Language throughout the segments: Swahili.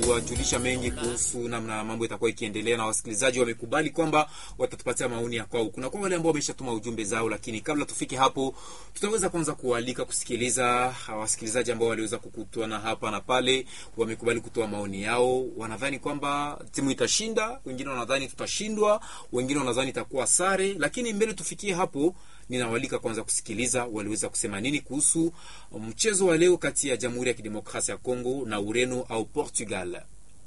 kuwajulisha mengi kuhusu namna mambo itakuwa ikiendelea, na wasikilizaji wamekubali kwamba watatupatia maoni ya kwao. Kuna kwa wale ambao wameshatuma ujumbe zao, lakini kabla tufike hapo, tutaweza kwanza kualika kusikiliza wasikilizaji ambao waliweza kukutana hapa na pale, wamekubali kutoa maoni yao. Wanadhani kwamba timu itashinda, wengine wanadhani tutashindwa, wengine wanadhani itakuwa sare, lakini mbele tufikie hapo ninawalika kwanza kusikiliza waliweza kusema nini kuhusu mchezo wa leo kati ya Jamhuri ya Kidemokrasia ya Kongo na Ureno au Portugal.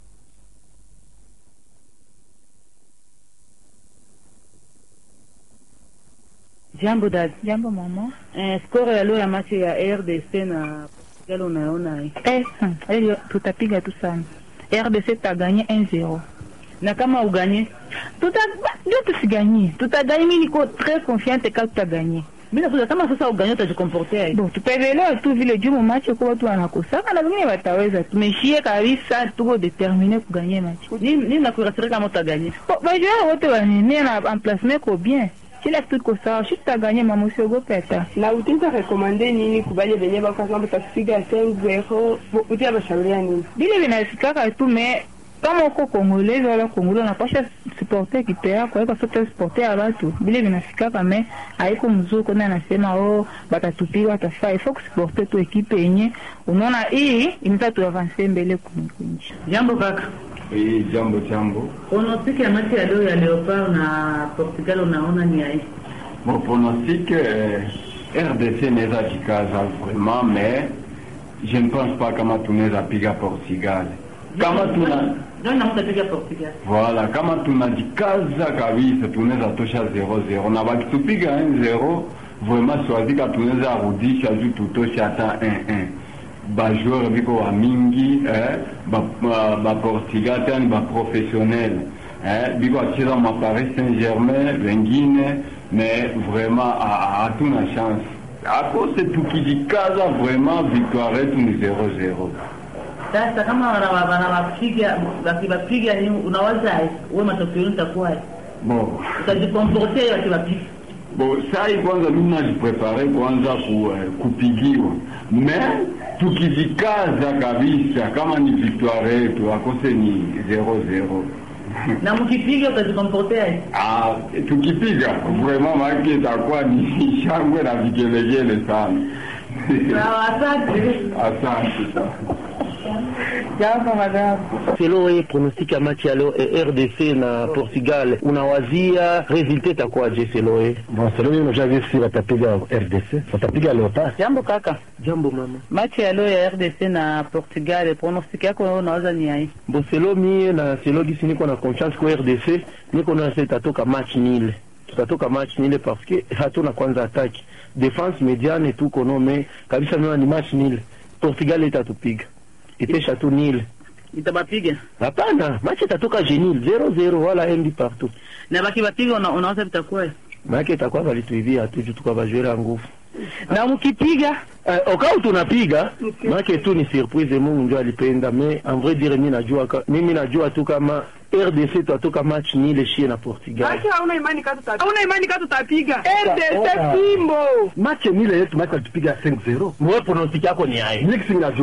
Jambo dad. Jambo mama. Eh, score ya leo ya machi ya RDC na Portugal unaona hii. Eh, hmm, tutapiga tu sana. RDC taganye 1-0. Na kama uganye tuta ndio tusiganye. Tutaganye, mimi niko très confiante kama tutaganye. Bila kuza kama sasa uganye utajikomportea. Bon, tutaelewa tu vile jumu match kwa watu wanakosaka na wengine wataweza. Tumeshie kabisa tuko determiné kuganye match. Nini nini nakurasirika kama utaganye? Bon, bajua wote wanene na emplacement ko bien. kila kitu iko sawa, shi tutaganye mama, usiogope hata. Na utaweza rekomande nini kubale benye bako kama tutapiga 5-0 utia bashauria nini? Bile vinasikaka tu me kama uko Kongolezi wala Kongole unapasha supporter kipe yako, haiko sote supporter ya watu. Bile vinasikaka me haiko mzuri, kuna anasema oh, batatupiga watafaa. Ifo kusuporter tu ekipe yenye unaona hii inaweza tu avancer mbele kunji. Jambo kaka. Eh, jambo jambo. Pronostic ya mechi ya leo ya Leopard na Portugal unaona ni ai? Bon, pronostic eh, RDC inaweza jikaza vraiment mais je ne pense pas kama tunaweza piga Portugal. Kama tuna Ndio mtapiga Portugal. Voilà, kama tunajikaza kabisa tunaweza tosha 0-0 na wakitupiga 1-0 vraiment siwazika tunaweza rudisha juu tutoshe hata 1-1 bajoueur biko wa mingi eh, ba, ba, ba Portugal tani ba professionnel eh, biko acheza ma Paris Saint-Germain wengine mais vraiment hatuna chance akose tukijikaza vraiment victoire yetu ni 0-0 Sasa kama wanawapiga wakiwapiga ni unawaza wewe matokeo itakuwa bon utajikomportea wakiwapiga Bon, sai kwanza mimi najiprepare kwanza ku, eh, kupigiwa me tukijikaza kabisa kama ni victoire yetu akose ni 0-0 na mkipiga utajikomportea ah, tukipiga vraiment maki itakuwa ni shangwe na vigelegele sana sawa asante asante sana Jambo madam. Selo wewe pronostic ya match ya leo eh, RDC na Portugal unawazia resultat itakuwaje selo wewe? Bon, selon mimi najua si watapiga RDC, watapiga Leopard. Jambo kaka. Jambo mama. Machi ya leo ya RDC na Portugal, pronostic yako wewe unawaza ni ai? Bon, selo mie na selo gisi niko na confiance kwa RDC, niko na sasa itatoka match nile. Tutatoka match nile parce que hatuna kwanza attaque. Defense mediane tuko no mais kabisa mimi ni match nile. Portugal itatupiga. Itesha tu nile. Itabapiga. Hapana, match itatoka genil 0-0 wala MD partout. Na baki bapiga una, unawaza vitakuwa Maana itakuwa balituivia tu tukwa bajwera nguvu. na mkipiga Eh, okao tunapiga maana tu ni surprise Mungu ndio alipenda mais en vrai dire mimi najua ka- mimi najua tu kama RDC tutatoka match ni ile shie na Portugal. Acha hauna imani kama tutapiga. Hauna imani kama tutapiga. RDC Fimbo. Match ni ile yetu, match tupiga 5-0. Mwe pronostic yako ni hai. Mimi sinajua